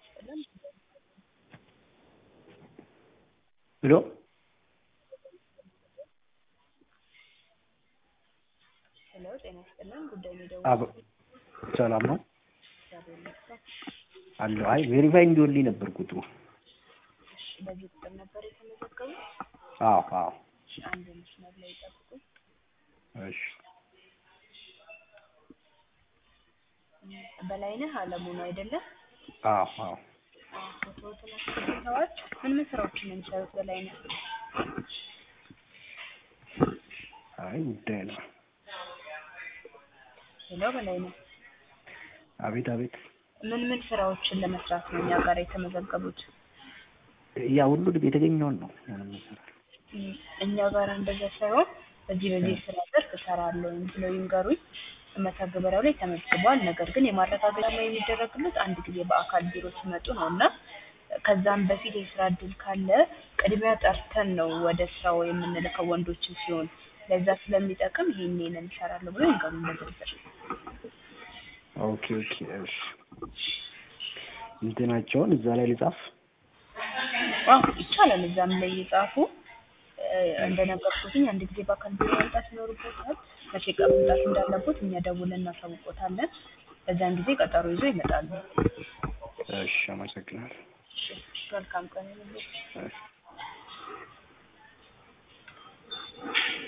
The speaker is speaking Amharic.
ይስጥልን። ሄሎ ሄሎ ጤና ይስጥልን። ጉዳይ ነው አብ ሰላም ነው እግዚአብሔር ይመስገን። አለሁ። አይ ቬሪፋይ እንዲሆንልኝ ነበር ቁጥሩ። እሺ፣ በዚህ ቁጥር ነበር የተመዘገቡት? አዎ አዎ። እሺ፣ አንድ መስመር ላይ ይጠብቁኝ። እሺ በላይነህ አለሙ ነው አይደለም? አዎ አዎ። ፎቶዎትን አስገብተዋል። ምን ምን ስራዎችን ነው የሚሰሩት በላይነህ? አይ ጉዳይ ነው። ሄሎ በላይነህ፣ አቤት አቤት። ምን ምን ስራዎችን ለመስራት ነው እኛ ጋር የተመዘገቡት? ያ ሁሉንም የተገኘውን ነው ምንም ይሰራል። እም፣ እኛ ጋር እንደዛ ሳይሆን በዚህ በዚህ ስራ ዘርፍ እሰራለሁ ብለው ይንገሩኝ። መተግበሪያው ላይ ተመዝግቧል። ነገር ግን የማረጋገጫ ላይ የሚደረግለት አንድ ጊዜ በአካል ቢሮ ሲመጡ ነው እና ከዛም በፊት የስራ እድል ካለ ቅድሚያ ጠርተን ነው ወደ ስራው የምንልከው ወንዶችን ሲሆን ለዛ ስለሚጠቅም ይሄን ይሄንን እሰራለሁ ብሎ ይንገሩኝ በዝርዝር። ኦኬ ኦኬ። እሺ እንትናቸውን እዛ ላይ ልጻፍ። አዎ ይቻላል። እዛም ላይ የጻፉ እንደነገርኩትኝ አንድ ጊዜ በአካል ቢሮ መምጣት ይኖርበታል። መቼ ቀን መምጣት እንዳለቦት እኛ ደውለን እናሳውቆታለን። በዛን ጊዜ ቀጠሮ ይዞ ይመጣሉ። እሺ አመሰግናለሁ። እሺ፣ መልካም ቀን ይሁንልዎት። እሺ